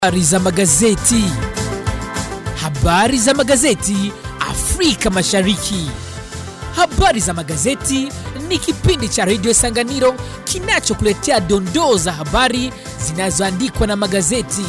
Habari za magazeti. Habari za magazeti Afrika Mashariki. Habari za magazeti ni kipindi cha redio Sanganiro kinachokuletea dondoo za habari zinazoandikwa na magazeti.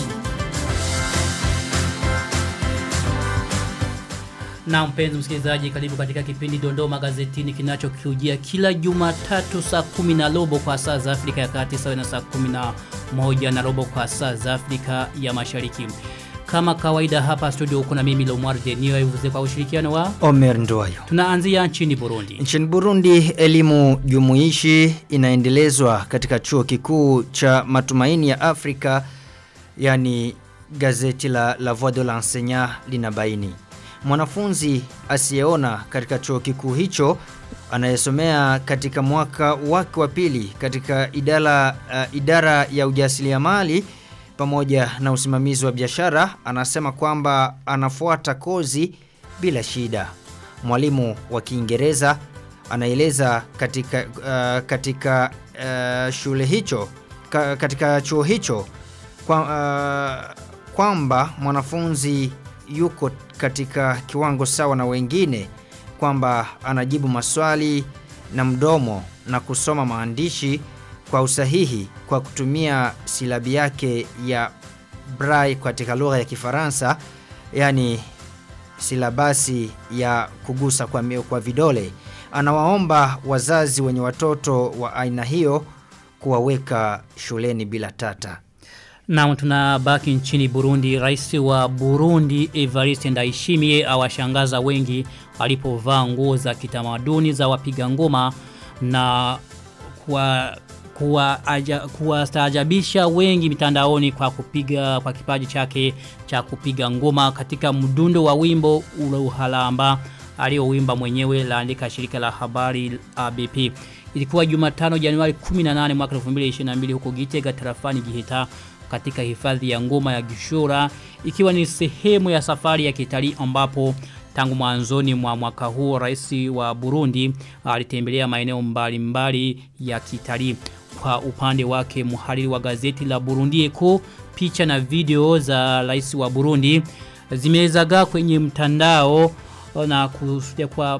Na mpenzi msikilizaji, karibu katika kipindi Dondoo Magazetini kinachokujia kila Jumatatu saa kumi na robo kwa saa za Afrika ya Kati sawa na saa kumi na moja na robo kwa saa za Afrika ya Mashariki. Kama kawaida hapa studio kuna mimi Lomar Denio ivuze kwa ushirikiano wa Omer Ndoyo. tunaanzia nchini Burundi. Nchini Burundi elimu jumuishi inaendelezwa katika chuo kikuu cha matumaini ya Afrika yani gazeti la La Voix de l'Enseignant linabaini. Mwanafunzi asiyeona katika chuo kikuu hicho anayesomea katika mwaka wake wa pili katika idara, uh, idara ya ujasiriamali pamoja na usimamizi wa biashara anasema kwamba anafuata kozi bila shida. Mwalimu wa Kiingereza anaeleza katika uh, katika uh, shule hicho ka, katika chuo hicho kwa, uh, kwamba mwanafunzi yuko katika kiwango sawa na wengine kwamba anajibu maswali na mdomo na kusoma maandishi kwa usahihi kwa kutumia silabi yake ya Braille katika lugha ya Kifaransa yani silabasi ya kugusa kwa, mi- kwa vidole anawaomba wazazi wenye watoto wa aina hiyo kuwaweka shuleni bila tata Na tunabaki nchini Burundi. Rais wa Burundi Evariste Ndayishimiye awashangaza wengi alipovaa nguo za kitamaduni za wapiga ngoma na kwa kuwastaajabisha kuwa wengi mitandaoni kwa kupiga kwa kipaji chake cha kupiga ngoma katika mdundo wa wimbo ule uhalamba aliyowimba mwenyewe laandika shirika la habari ABP. Ilikuwa Jumatano Januari 18 mwaka 2022 huko Gitega tarafani Giheta katika hifadhi ya ngoma ya Gishora ikiwa ni sehemu ya safari ya kitalii ambapo tangu mwanzoni mwa mwaka huo rais wa Burundi alitembelea maeneo mbalimbali ya kitalii kwa upande wake mhariri wa gazeti la Burundi Eko picha na video za rais wa Burundi zimezagaa kwenye mtandao na kusudia kwa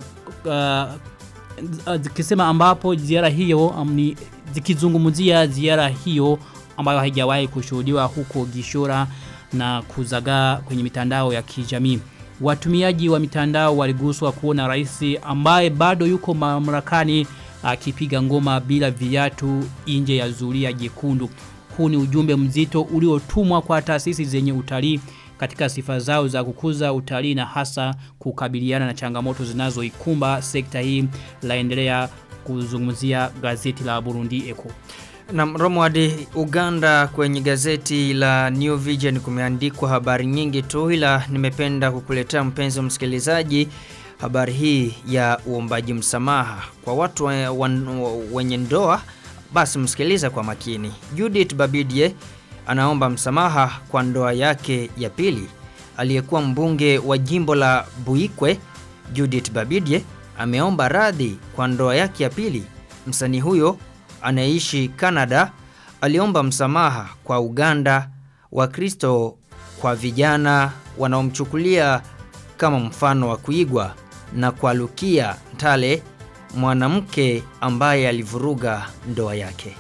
uh, zikisema ambapo ziara hiyo um, ni zikizungumzia ziara hiyo ambayo haijawahi kushuhudiwa huko Gishora na kuzagaa kwenye mitandao ya kijamii. Watumiaji wa mitandao waliguswa kuona rais ambaye bado yuko mamlakani akipiga ngoma bila viatu nje ya zulia jekundu. Huu ni ujumbe mzito uliotumwa kwa taasisi zenye utalii katika sifa zao za kukuza utalii na hasa kukabiliana na changamoto zinazoikumba sekta hii laendelea kuzungumzia gazeti la Burundi Eko. Na Romwadi Uganda kwenye gazeti la New Vision kumeandikwa habari nyingi tu ila nimependa kukuletea mpenzi wa msikilizaji habari hii ya uombaji msamaha kwa watu we- wan- wenye ndoa basi msikiliza kwa makini. Judith Babidie anaomba msamaha kwa ndoa yake ya pili. Aliyekuwa mbunge wa jimbo la Buikwe Judith Babidie ameomba radhi kwa ndoa yake ya pili. Msanii huyo anayeishi Canada aliomba msamaha kwa Uganda Wakristo kwa vijana wanaomchukulia kama mfano wa kuigwa na kwa Lukia Ntale mwanamke ambaye alivuruga ndoa yake.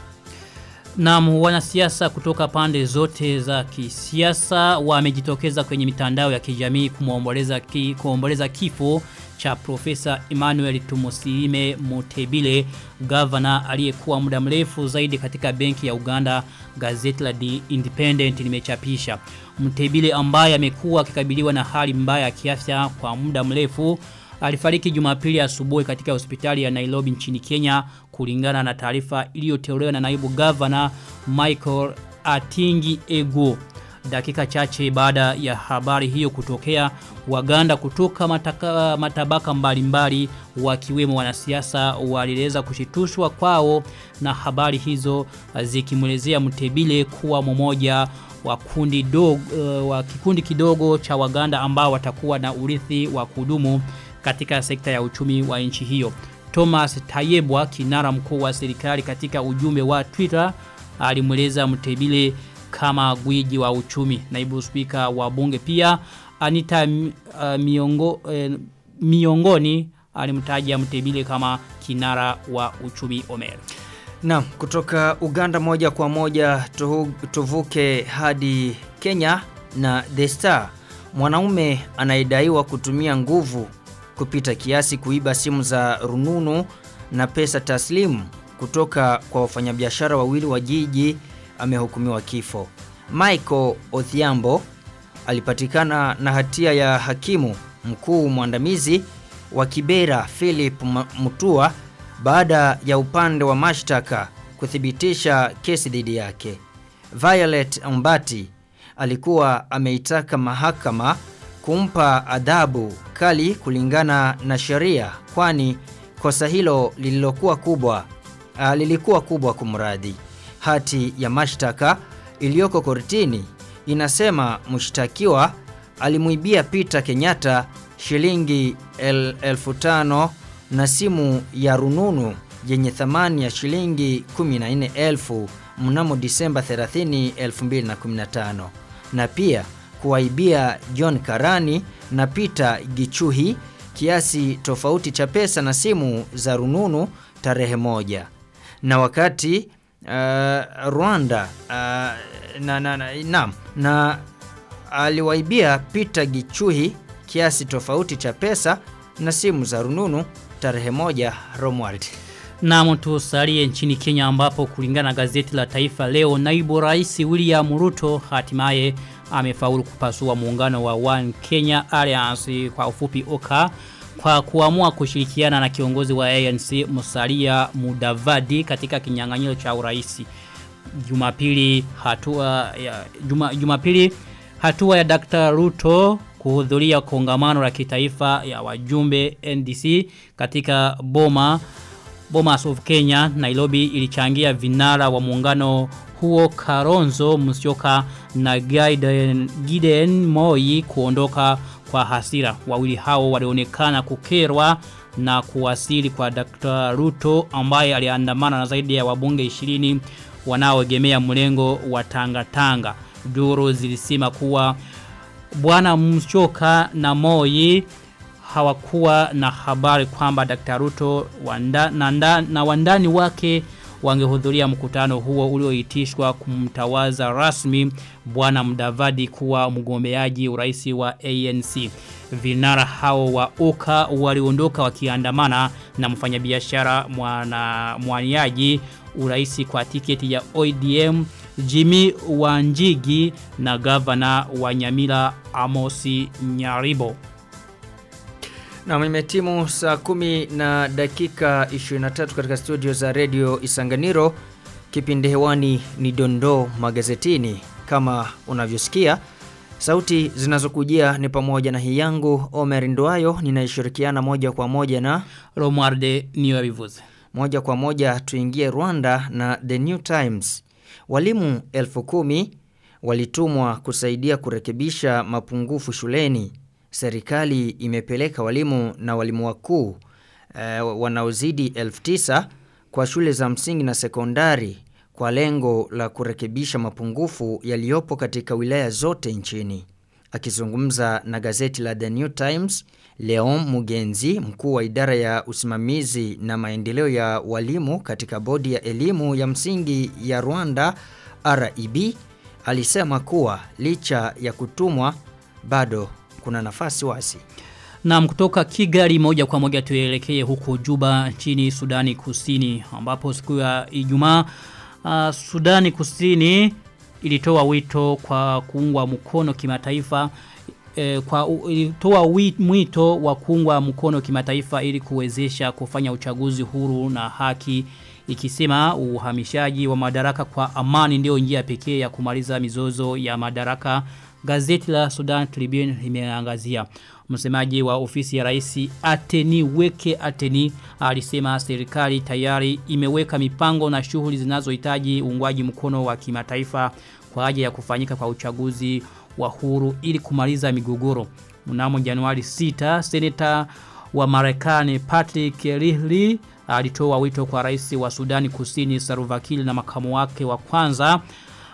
Naam, wanasiasa kutoka pande zote za kisiasa wamejitokeza kwenye mitandao ya kijamii kumwomboleza ki, kuomboleza kifo cha Profesa Emmanuel Tumusiime Mutebile, gavana aliyekuwa muda mrefu zaidi katika benki ya Uganda, gazeti la The Independent limechapisha. Mutebile ambaye amekuwa akikabiliwa na hali mbaya ya kiafya kwa muda mrefu alifariki Jumapili asubuhi katika hospitali ya Nairobi nchini Kenya kulingana na taarifa iliyotolewa na naibu gavana Michael Atingi Ego. Dakika chache baada ya habari hiyo kutokea, Waganda kutoka mataka, matabaka mbalimbali wakiwemo wanasiasa waliweza kushitushwa kwao na habari hizo zikimwelezea Mtebile kuwa mmoja wa kundi dogo, uh, wa kikundi kidogo cha Waganda ambao watakuwa na urithi wa kudumu katika sekta ya uchumi wa nchi hiyo. Thomas Tayebwa, kinara mkuu wa serikali katika ujumbe wa Twitter, alimweleza Mtebile kama gwiji wa uchumi. Naibu spika wa bunge pia Anita uh, miongo, uh, miongoni alimtaja Mtebile kama kinara wa uchumi Omer. Naam, kutoka Uganda moja kwa moja tuhu, tuvuke hadi Kenya na The Star. Mwanaume anayedaiwa kutumia nguvu kupita kiasi kuiba simu za rununu na pesa taslimu kutoka kwa wafanyabiashara wawili wa jiji amehukumiwa kifo. Michael Odhiambo alipatikana na hatia ya hakimu mkuu mwandamizi wa Kibera Philip Mutua baada ya upande wa mashtaka kuthibitisha kesi dhidi yake. Violet Mbati alikuwa ameitaka mahakama kumpa adhabu kali kulingana na sheria kwani kosa hilo lililokuwa kubwa uh, lilikuwa kubwa kumradhi. Hati ya mashtaka iliyoko kortini inasema mshtakiwa alimuibia Peter Kenyatta shilingi el, elfu tano na simu ya rununu yenye thamani ya shilingi 14,000 mnamo Disemba 30, 2015 na pia kuwaibia John Karani na Peter Gichuhi kiasi tofauti cha pesa na simu za rununu tarehe moja. Na wakati uh, Rwanda uh, na, na, na, na, na aliwaibia Peter Gichuhi kiasi tofauti cha pesa na simu za rununu tarehe moja Romwald. Na tusalie nchini Kenya ambapo kulingana na gazeti la Taifa leo naibu rais William Ruto hatimaye amefaulu kupasua muungano wa One Kenya Alliance kwa ufupi OKA kwa kuamua kushirikiana na kiongozi wa ANC Musalia Mudavadi katika kinyang'anyiro cha uraisi. Jumapili hatua ya juma, Jumapili hatua ya Dr. Ruto kuhudhuria kongamano la kitaifa ya wajumbe NDC katika Boma Bomas of Kenya Nairobi ilichangia vinara wa muungano huo Karonzo Musyoka na Gideon, Gideon Moi kuondoka kwa hasira. Wawili hao walionekana kukerwa na kuwasili kwa Dr. Ruto ambaye aliandamana na zaidi ya wabunge 20 wanaoegemea mlengo wa Tanga Tanga. Duru zilisema kuwa Bwana Musyoka na Moi hawakuwa na habari kwamba Dr. Ruto wanda, na, nda, na wandani wake wangehudhuria mkutano huo ulioitishwa kumtawaza rasmi bwana Mdavadi kuwa mgombeaji urais wa ANC. Vinara hao wa UKA waliondoka wakiandamana na mfanyabiashara mwana mwaniaji urais kwa tiketi ya ODM Jimmy Wanjigi na gavana wa Nyamira Amosi Nyaribo. Na imetimu saa kumi na dakika 23 katika studio za Radio Isanganiro. Kipindi hewani ni Dondoo Magazetini. Kama unavyosikia, sauti zinazokujia ni pamoja na hii yangu Omer Ndwayo ninayeshirikiana moja kwa moja na Romualde Niwabivuze. Moja kwa moja tuingie Rwanda na The New Times. Walimu elfu kumi walitumwa kusaidia kurekebisha mapungufu shuleni serikali imepeleka walimu na walimu wakuu e, wanaozidi 9000 kwa shule za msingi na sekondari kwa lengo la kurekebisha mapungufu yaliyopo katika wilaya zote nchini. Akizungumza na gazeti la The New Times, Leon Mugenzi, mkuu wa idara ya usimamizi na maendeleo ya walimu katika bodi ya elimu ya msingi ya Rwanda REB, alisema kuwa licha ya kutumwa bado kuna nafasi wasi. Na kutoka Kigali moja kwa moja tuelekee huko Juba nchini Sudani Kusini ambapo siku ya Ijumaa uh, Sudani Kusini ilitoa wito kwa kuungwa mkono kimataifa eh, kwa ilitoa mwito wa kuungwa mkono kimataifa ili kuwezesha kufanya uchaguzi huru na haki ikisema uhamishaji wa madaraka kwa amani ndio njia pekee ya kumaliza mizozo ya madaraka Gazeti la Sudan Tribune limeangazia. Msemaji wa ofisi ya rais Ateni Weke Ateni alisema serikali tayari imeweka mipango na shughuli zinazohitaji uungwaji mkono wa kimataifa kwa ajili ya kufanyika kwa uchaguzi wa huru ili kumaliza migogoro. Mnamo Januari 6, seneta wa Marekani Patrick Leahy alitoa wito kwa rais wa Sudani Kusini Salva Kiir na makamu wake wa kwanza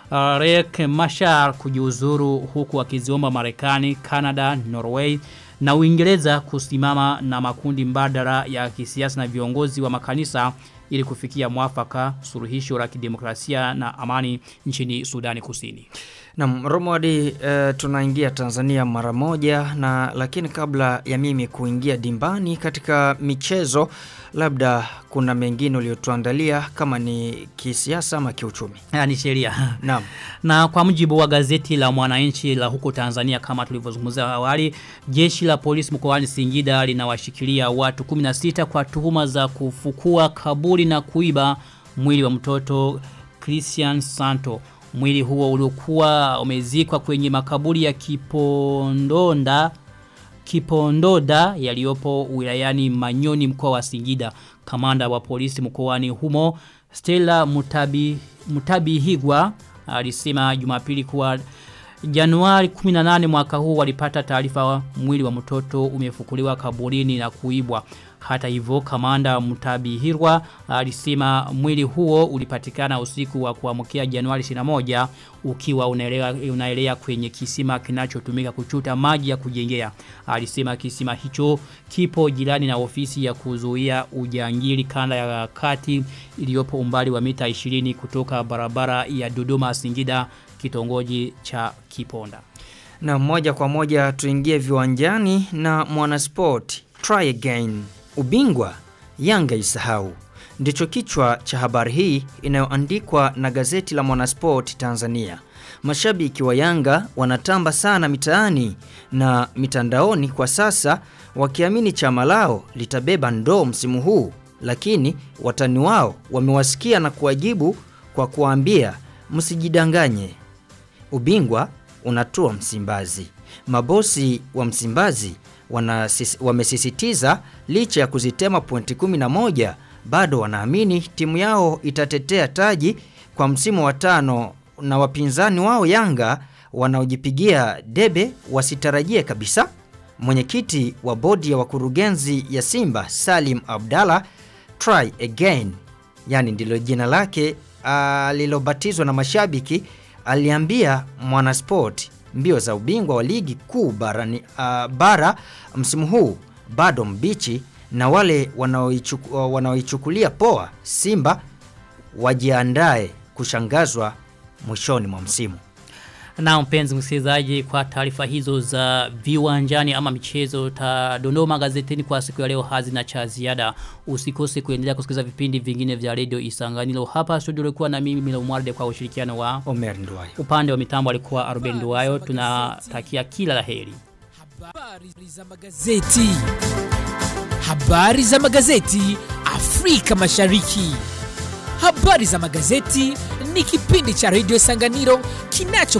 uh, Riek Machar kujiuzuru huku akiziomba Marekani, Canada, Norway na Uingereza kusimama na makundi mbadala ya kisiasa na viongozi wa makanisa ili kufikia mwafaka suluhisho la kidemokrasia na amani nchini Sudani Kusini. Na Romwadi uh, tunaingia Tanzania mara moja na lakini kabla ya mimi kuingia dimbani katika michezo labda kuna mengine uliotuandalia kama ni kisiasa ama kiuchumi. Haya ni sheria. Naam. Na kwa mujibu wa gazeti la Mwananchi la huko Tanzania kama tulivyozungumza awali, jeshi la polisi mkoani Singida linawashikilia watu 16 kwa tuhuma za kufukua kaburi na kuiba mwili wa mtoto Christian Santo. Mwili huo uliokuwa umezikwa kwenye makaburi ya Kipondonda Kipondoda yaliyopo wilayani Manyoni mkoa wa Singida. Kamanda wa polisi mkoani humo Stella Mutabi Mutabihigwa alisema Jumapili kuwa Januari 18 mwaka huu walipata taarifa mwili wa mtoto umefukuliwa kaburini na kuibwa. Hata hivyo kamanda Mutabihirwa alisema mwili huo ulipatikana usiku wa kuamkia Januari 21 ukiwa unaelea, unaelea kwenye kisima kinachotumika kuchuta maji ya kujengea. Alisema kisima hicho kipo jirani na ofisi ya kuzuia ujangili kanda ya kati iliyopo umbali wa mita 20 kutoka barabara ya Dodoma Singida kitongoji cha Kiponda. Na moja kwa moja tuingie viwanjani na mwanasport try again. Ubingwa Yanga isahau. Ndicho kichwa cha habari hii inayoandikwa na gazeti la Mwanasport Tanzania. Mashabiki wa Yanga wanatamba sana mitaani na mitandaoni kwa sasa wakiamini chama lao litabeba ndoo msimu huu, lakini watani wao wamewasikia na kuwajibu kwa kuambia msijidanganye. Ubingwa unatua Msimbazi. Mabosi wa Msimbazi wanasis, wamesisitiza licha ya kuzitema pointi 11 bado wanaamini timu yao itatetea taji kwa msimu wa tano na wapinzani wao Yanga wanaojipigia debe wasitarajie kabisa. Mwenyekiti wa bodi ya wakurugenzi ya Simba Salim Abdalla try again, yani ndilo jina lake alilobatizwa na mashabiki, aliambia Mwanasport mbio za ubingwa wa ligi kuu barani uh, bara msimu huu bado mbichi na wale wanaoichukulia wanaoichukulia poa Simba wajiandae kushangazwa mwishoni mwa msimu. Na mpenzi msikilizaji kwa taarifa hizo za viwanjani ama michezo tadondoa magazetini kwa siku ya leo hazina cha ziada. Usikose kuendelea kusikiliza vipindi vingine vya Radio Isanganiro. Hapa studio ulikuwa na mimi Mila Umwarde kwa ushirikiano wa Omer Nduwayo. upande wa mitambo alikuwa Aruben Nduwayo. Tunatakia kila laheri. Habari za magazeti. Habari za magazeti Afrika Mashariki. Habari za magazeti ni kipindi cha Radio Sanganiro kinacho